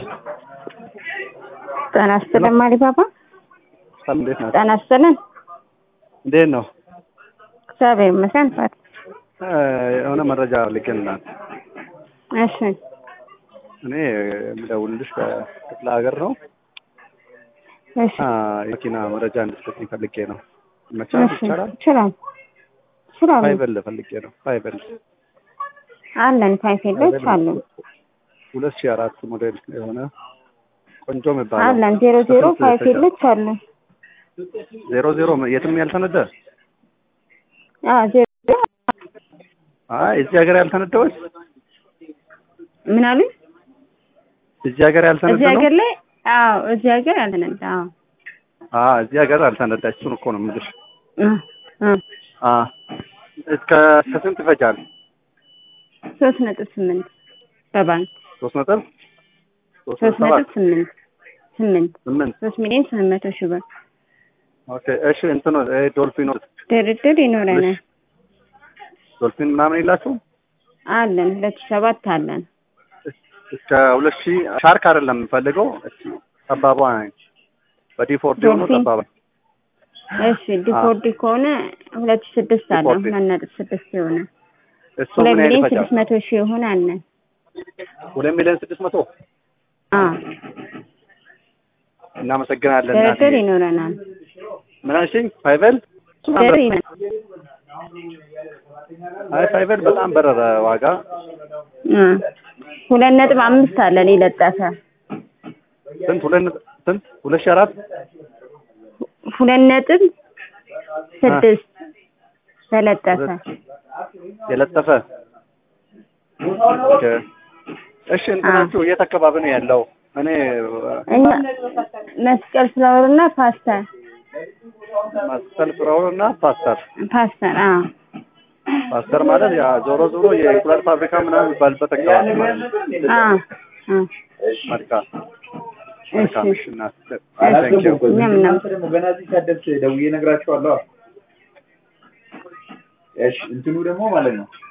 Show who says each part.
Speaker 1: ጤና ይስጥልን ማሪባባ።
Speaker 2: ሰላም እንዴት ናት?
Speaker 1: ጤና ይስጥልን።
Speaker 2: እንዴት ነው?
Speaker 1: እግዚአብሔር ይመስገን። ፋት
Speaker 2: እ የሆነ መረጃ ልኬልናል።
Speaker 1: እሺ
Speaker 2: እኔ የምደውልልሽ ከክፍለ ሀገር ነው
Speaker 1: እሺ
Speaker 2: አ የመኪና መረጃ እንድትሰጥኝ ፈልጌ ነው። ይመቻል?
Speaker 1: እሺ
Speaker 2: ይቻላል?
Speaker 1: ይችላል ይችላል።
Speaker 2: ፋይበል ፈልጌ ነው። ፋይበል
Speaker 1: አለን ፋይፌሎች አለን
Speaker 2: ሁለት ሺህ አራት ሞዴል የሆነ ቆንጆ የሚባለው
Speaker 1: አለን ዜሮ ዜሮ
Speaker 2: በስንት
Speaker 1: ፋይፌሎች አለን።
Speaker 2: ዜሮ ዜሮ የትም ያልተነዳ
Speaker 1: አዎ ዜሮ
Speaker 2: አይ እዚህ ሀገር ያልተነዳዎች
Speaker 1: ምን አሉኝ?
Speaker 2: እዚህ ሀገር ያልተነዳ
Speaker 1: እዚህ
Speaker 2: ነው።
Speaker 1: ሀገር ላይ አዎ እዚህ ሀገር ያልተነዳ አዎ
Speaker 2: አ እዚህ ሀገር አልተነዳ። እሱን እኮ ነው የምልሽ።
Speaker 1: እ እ
Speaker 2: አ እስከ ከስንት ይፈጃል?
Speaker 1: ሶስት ነጥብ ስምንት በባንክ
Speaker 2: ሶስት ነጥብ ሶስት
Speaker 1: ሶስት
Speaker 2: ነጥብ
Speaker 1: ነጥብ
Speaker 2: ሰባት
Speaker 1: ስምንት ስምንት
Speaker 2: ስምንት
Speaker 1: ሶስት ሚሊዮን ስምንት መቶ ሺህ ብር
Speaker 2: ኦኬ እሺ እንትኑ ይሄ ዶልፊኖ
Speaker 1: ድርድር ይኖረናል።
Speaker 2: ዶልፊን ምናምን የላችሁ
Speaker 1: አለን ሁለት ሺህ ሰባት አለን
Speaker 2: እስከ ሁለት ሺህ ሻርክ አይደለም የምፈልገው እቺ ጠባቧ በዲፎርድ የሆኑ
Speaker 1: ዶልፊን?
Speaker 2: ጠባባ
Speaker 1: እሺ ዲፎርዲ ከሆነ ሁለት ሺህ ስድስት አለን
Speaker 2: ዲፎርዲ።
Speaker 1: ሁለት ነጥብ ስድስት የሆነ
Speaker 2: እሱ
Speaker 1: ሁለት
Speaker 2: ምን ያህል
Speaker 1: ሚሊዮን
Speaker 2: ይፈጃል?
Speaker 1: ስድስት መቶ ሺህ የሆነ አለን
Speaker 2: ሁለት ሚሊዮን ስድስት መቶ
Speaker 1: አዎ
Speaker 2: እናመሰግናለን።
Speaker 1: ድርድር
Speaker 2: እናትዬ።
Speaker 1: ይኖረናል።
Speaker 2: ምን አልሽኝ? ፋይቨል
Speaker 1: ድርድር ይኖረናል።
Speaker 2: አይ ፋይቨል በጣም በረረ ዋጋ
Speaker 1: እ ሁለት ነጥብ አምስት አለን የለጠፈ
Speaker 2: ስንት ሁለት ነጥብ- ስንት ሁለት ሺህ አራት
Speaker 1: ሁለት ነጥብ ስድስት ተለጠፈ
Speaker 2: የለጠፈ ኦኬ። እሺ እንትናችሁ የት አካባቢ ነው ያለው? እኔ
Speaker 1: እኛ መስቀል ፍላወር እና ፓስተር
Speaker 2: መስቀል ፍራውን እና ፓስተር
Speaker 1: ፓስተር አዎ
Speaker 2: ፓስተር ማለት ያ ዞሮ ዞሮ የእንቁላል ፋብሪካ ምናምን የሚባልበት አካባቢ ማለት ነው።
Speaker 1: አዎ አዎ
Speaker 2: መልካም መልካም። እሺ እናት
Speaker 1: እሺ
Speaker 2: ታንክ ዩ
Speaker 1: እኛም ነው
Speaker 3: ገና እዚህ ሳደርስ ደውዬ እነግራቸዋለሁ። እሺ እንትኑ ደግሞ ማለት ነው